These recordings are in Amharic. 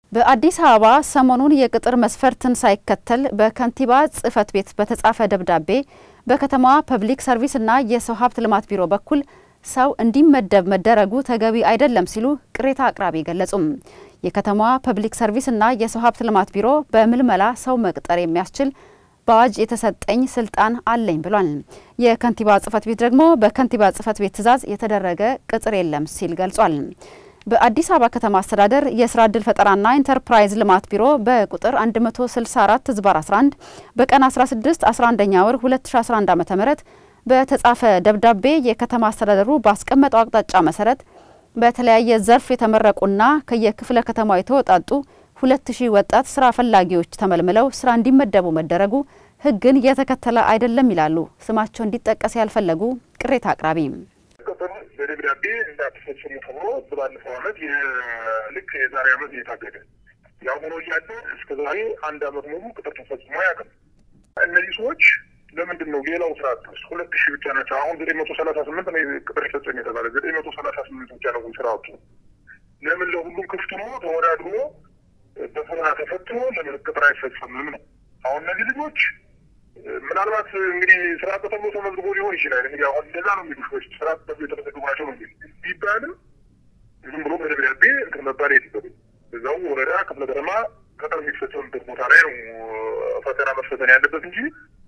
በአዲስ አበባ ሰሞኑን የቅጥር መስፈርትን ሳይከተል በከንቲባ ጽሕፈት ቤት በተጻፈ ደብዳቤ በከተማዋ ፐብሊክ ሰርቪስና የሰው ሀብት ልማት ቢሮ በኩል ሰው እንዲመደብ መደረጉ ተገቢ አይደለም ሲሉ ቅሬታ አቅራቢ ገለጹም። የከተማዋ ፐብሊክ ሰርቪስና የሰው ሀብት ልማት ቢሮ በምልመላ ሰው መቅጠር የሚያስችል በአዋጅ የተሰጠኝ ስልጣን አለኝ ብሏል። የከንቲባ ጽሕፈት ቤት ደግሞ በከንቲባ ጽሕፈት ቤት ትዕዛዝ የተደረገ ቅጥር የለም ሲል ገልጿል። በአዲስ አበባ ከተማ አስተዳደር የስራ ዕድል ፈጠራና ኢንተርፕራይዝ ልማት ቢሮ በቁጥር 164 ዝባር 11 በቀን 16 11ኛ ወር 2011 ዓ.ም በተጻፈ ደብዳቤ የከተማ አስተዳደሩ ባስቀመጠው አቅጣጫ መሰረት በተለያየ ዘርፍ የተመረቁና ከየክፍለ ከተማው የተወጣጡ ሁለት ሺህ ወጣት ስራ ፈላጊዎች ተመልምለው ስራ እንዲመደቡ መደረጉ ሕግን የተከተለ አይደለም ይላሉ ስማቸው እንዲጠቀስ ያልፈለጉ ቅሬታ አቅራቢ። ቅጥር በደብዳቤ እንዳትፈጽሙ ተብሎ ባለፈው ዓመት ልክ የዛሬ ዓመት እየታገደ ያው ሆኖ እያለ እስከ ዛሬ አንድ ዓመት ሙሉ ቅጥር ተፈጽሞ አያውቅም። እነዚህ ሰዎች ለምንድን ነው ሌላው ስራ አጥስ ሁለት ሺህ ብቻ ናቸው። አሁን ዘጠኝ መቶ ሰላሳ ስምንት ነው ቅጥር ይፈጸም የተባለ ዘጠኝ መቶ ሰላሳ ስምንት ብቻ ነው ስራ አጡ። ለምን ለሁሉም ክፍት ነው ተወዳድሮ በፈተና ተፈትኖ ለምን ቅጥር አይፈጸምም ነው? አሁን እነዚህ ልጆች ምናልባት እንግዲህ ስራ ተብሎ ተመዝግቦ ሊሆን ይችላል። እንግዲህ አሁን እንደዛ ነው የሚሉ ሰዎች ስራ ተብሎ የተመዘግቡ ናቸው ነው የሚል ቢባልም ዝም ብሎ በደብዳቤ እንትን መባል የለበትም። እዛው ወረዳ ክፍለ ከተማ ቅጥር የሚፈጸምበት ቦታ ላይ ነው ፈተና መፈተን ያለበት እንጂ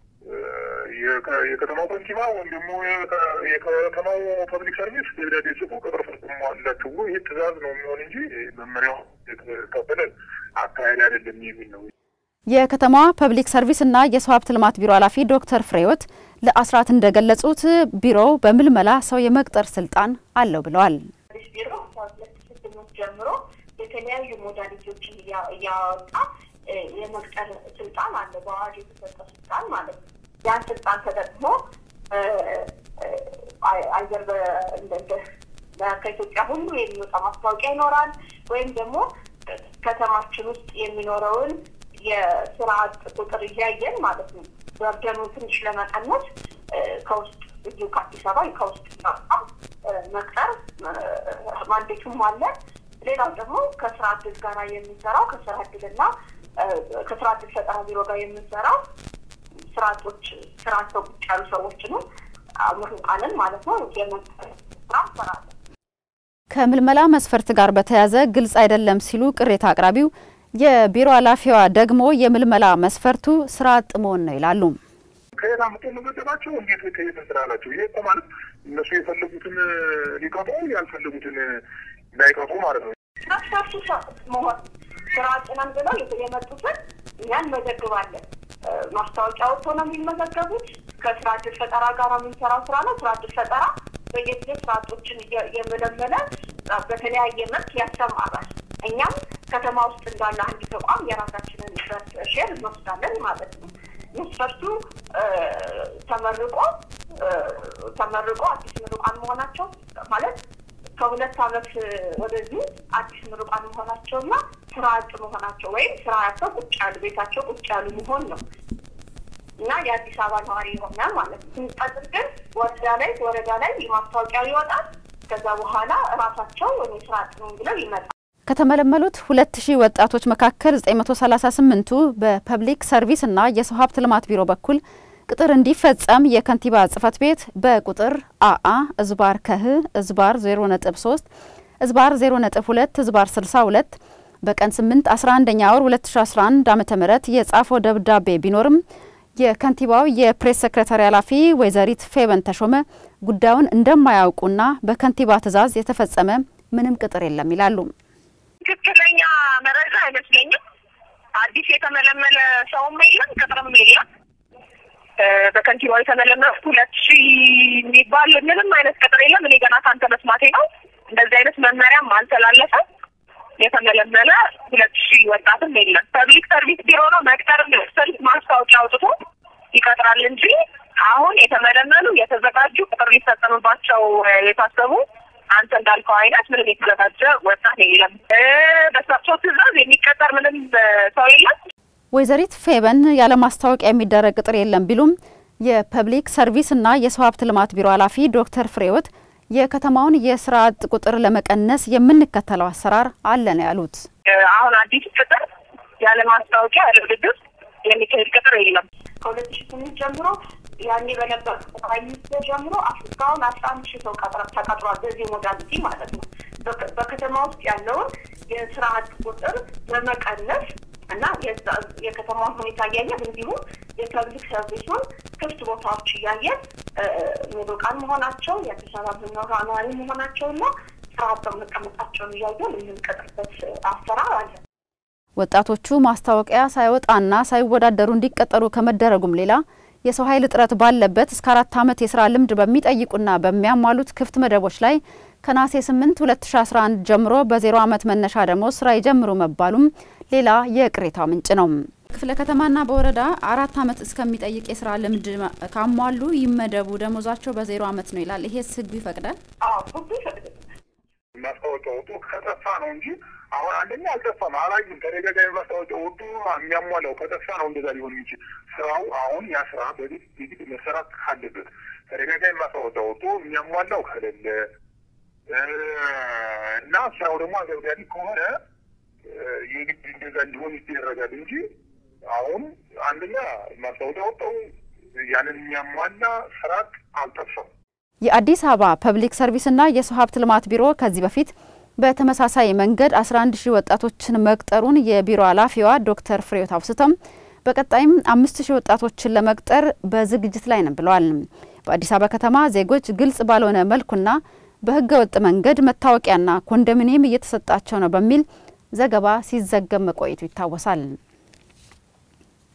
የከተማው ከንቲባ ወይም ደግሞ የከተማው ፐብሊክ ሰርቪስ ደብዳቤ ጽፎ ቅጥር ፈጽሟላችሁ ብሎ ይህ ትዕዛዝ ነው የሚሆን እንጂ መመሪያው የተቀበለ አካሄድ አይደለም የሚል ነው። የከተማዋ ፐብሊክ ሰርቪስና የሰው ሀብት ልማት ቢሮ ኃላፊ ዶክተር ፍሬህይወት ለአስራት እንደገለጹት ቢሮው በምልመላ ሰው የመቅጠር ስልጣን አለው ብለዋል። ቢሮ ከሁለት ሺህ ስምንት ጀምሮ የተለያዩ ሞዳሊቲዎችን እያወጣ የመቅጠር ስልጣን አለ፣ በአዋጅ የተሰጠ ስልጣን ማለት ነው። ያን ስልጣን ተጠቅሞ አይዘር ከኢትዮጵያ ሁሉ የሚወጣ ማስታወቂያ ይኖራል ወይም ደግሞ ከተማችን ውስጥ የሚኖረውን የስራ አጥ ቁጥር እያየን ማለት ነው በርደኑ ትንሽ ለመቀነስ ከውስጥ እዚሁ ከአዲስ አበባ ከውስጥ መቅጠር ማንዴቱም አለ። ሌላው ደግሞ ከስራ እድል ጋር የምንሰራው ከስራ እድልና ከስራ እድል ፈጠራ ቢሮ ጋር የምንሰራው ስራ አጦች ስራ አጥተው ቁጭ ያሉ ሰዎችንም ምሩቃንን ማለት ነው የመቅጠር ስራ እንሰራለን። ከምልመላ መስፈርት ጋር በተያያዘ ግልጽ አይደለም ሲሉ ቅሬታ አቅራቢው የቢሮ ኃላፊዋ ደግሞ የምልመላ መስፈርቱ ስራ አጥ መሆን ነው ይላሉ። ከየት አምጥቶ መመደባቸው እንዴት ከየት ስራ አላቸው? ይሄ እኮ ማለት እነሱ የፈለጉትን ሊቀጡ ያልፈለጉትን እንዳይቀጡ ማለት ነው። መስፈርቱ መሆን ስራ አጥ ነን ብለው የመጡትን እኛን መዘግባለን። ማስታወቂያ ወጥቶ ነው የሚመዘገቡት። ከስራ እድል ፈጠራ ጋር የምንሰራው ስራ ነው። ስራ እድል ፈጠራ በየጊዜ ስራ አጦችን እየመለመለ በተለያየ መልክ ያሰማራል። እኛም ከተማ ውስጥ እንዳለ አንድ ተቋም የራሳችንን ሼር እንወስዳለን ማለት ነው። መስፈርቱ ተመርቆ ተመርቆ አዲስ ምሩቃን መሆናቸው ማለት ከሁለት ዓመት ወደዚህ አዲስ ምሩቃን መሆናቸውና ስራ አጥ መሆናቸው ወይም ስራ ያቸው ቁጭ ያሉ ቤታቸው ቁጭ ያሉ መሆን ነው እና የአዲስ አበባ ነዋሪ የሆነ ማለት ነው። ስንቀጥር ግን ወረዳ ላይ ወረዳ ላይ ማስታወቂያ ይወጣል። ከዛ በኋላ እራሳቸው እኔ ስራ አጥ ነው ብለው ይመጣል። ከተመለመሉት ሁለት ሺህ ወጣቶች መካከል 938ቱ በፐብሊክ ሰርቪስ እና የሰው ሀብት ልማት ቢሮ በኩል ቅጥር እንዲፈጸም የከንቲባ ጽሕፈት ቤት በቁጥር አአ እዝባር ከህ እዝባር 0.3 እዝባር 0.2 እዝባር 62 በቀን 8 11ኛ ወር 2011 ዓ.ም የጻፈው ደብዳቤ ቢኖርም የከንቲባው የፕሬስ ሰክሬታሪ ኃላፊ ወይዘሪት ፌበን ተሾመ ጉዳዩን እንደማያውቁና በከንቲባ ትዕዛዝ የተፈጸመ ምንም ቅጥር የለም ይላሉ። ትክክለኛ መረጃ አይመስለኝም። አዲስ የተመለመለ ሰውም የለም ቅጥርም የለም። በከንቲባው የተመለመለ ሁለት ሺህ የሚባል ምንም አይነት ቅጥር የለም። እኔ ገና ካንተ መስማቴ ነው። እንደዚህ አይነት መመሪያም አልተላለፈም። የተመለመለ ሁለት ሺህ ወጣትም የለም። ፐብሊክ ሰርቪስ ቢሮ ነው መቅጠር ስል ማስታወቂያ አውጥቶ ይቀጥራል እንጂ አሁን የተመለመሉ የተዘጋጁ ቅጥር ሊፈጸምባቸው የታሰቡ አንተ እንዳልከው አይነት ምንም የተዘጋጀ ወጣት የለም። በእሳቸው ትዕዛዝ የሚቀጠር ምንም ሰው የለም። ወይዘሪት ፌበን ያለ ማስታወቂያ የሚደረግ ቅጥር የለም ቢሉም የፐብሊክ ሰርቪስ እና የሰው ሀብት ልማት ቢሮ ኃላፊ ዶክተር ፍሬህይወት የከተማውን የስራ አጥ ቁጥር ለመቀነስ የምንከተለው አሰራር አለ ነው ያሉት። አሁን አዲስ ቅጥር ያለ ማስታወቂያ ያለ ውድድር የሚካሄድ ቅጥር የለም። ከሁለት ሺ ስምንት ጀምሮ ያኔ በነበር ጠቅላይ ሚኒስትር ጀምሮ እስካሁን አስራ አንድ ሺህ ሰው ተቀጥሯል። በዚህ ሞዳሊቲ ማለት ነው። በከተማ ውስጥ ያለውን የስራ አጥ ቁጥር ለመቀነስ እና የከተማውን ሁኔታ እያየን እንዲሁም የፐብሊክ ሰርቪሱን ክፍት ቦታዎች እያየን ምሩቃን መሆናቸው የአዲስ አበባ ነዋሪ መሆናቸው እና ስራ አጥተው መቀመጣቸውን እያየን የምንቀጥርበት አሰራር አለ። ወጣቶቹ ማስታወቂያ ሳይወጣና ሳይወዳደሩ እንዲቀጠሩ ከመደረጉም ሌላ የሰው ኃይል እጥረት ባለበት እስከ አራት ዓመት የስራ ልምድ በሚጠይቁና በሚያሟሉት ክፍት መደቦች ላይ ከነሐሴ 8 2011 ጀምሮ በዜሮ ዓመት መነሻ ደሞዝ ስራ ይጀምሩ መባሉም ሌላ የቅሬታው ምንጭ ነው። ክፍለ ከተማና በወረዳ አራት ዓመት እስከሚጠይቅ የስራ ልምድ ካሟሉ ይመደቡ፣ ደሞዛቸው በዜሮ ዓመት ነው ይላል። ይሄስ ህጉ ይፈቅዳል? ህጉ ይፈቅዳል። ማስታወቂያ ወጡ ከጠፋ ነው እንጂ አሁን አንደኛ አልጠፋም፣ አላዩም። ተደጋጋሚ ማስታወቂያ ወጡ የሚያሟላው ከጠፋ ነው እንደዛ ሊሆን የሚችል ስራው አሁን ያ ስራ በፊት የግድ መሰራት ካለበት ተደጋጋሚ ማስታወቂያ ወጡ የሚያሟላው ከሌለ እና ስራው ደግሞ አንገብጋቢ ከሆነ የግድ እንደዛ እንዲሆን ይደረጋል እንጂ አሁን አንደኛ ማስታወቂያ ወጣው ያንን የሚያሟላ ስርዓት አልጠፋም። የአዲስ አበባ ፐብሊክ ሰርቪስና የሰው ሀብት ልማት ቢሮ ከዚህ በፊት በተመሳሳይ መንገድ 11 ሺህ ወጣቶችን መቅጠሩን የቢሮ ኃላፊዋ ዶክተር ፍሬዎት አውስተም በቀጣይም አምስት ሺህ ወጣቶችን ለመቅጠር በዝግጅት ላይ ነን ብለዋል። በአዲስ አበባ ከተማ ዜጎች ግልጽ ባልሆነ መልኩና በህገ ወጥ መንገድ መታወቂያና ኮንዶሚኒየም እየተሰጣቸው ነው በሚል ዘገባ ሲዘገብ መቆየቱ ይታወሳል።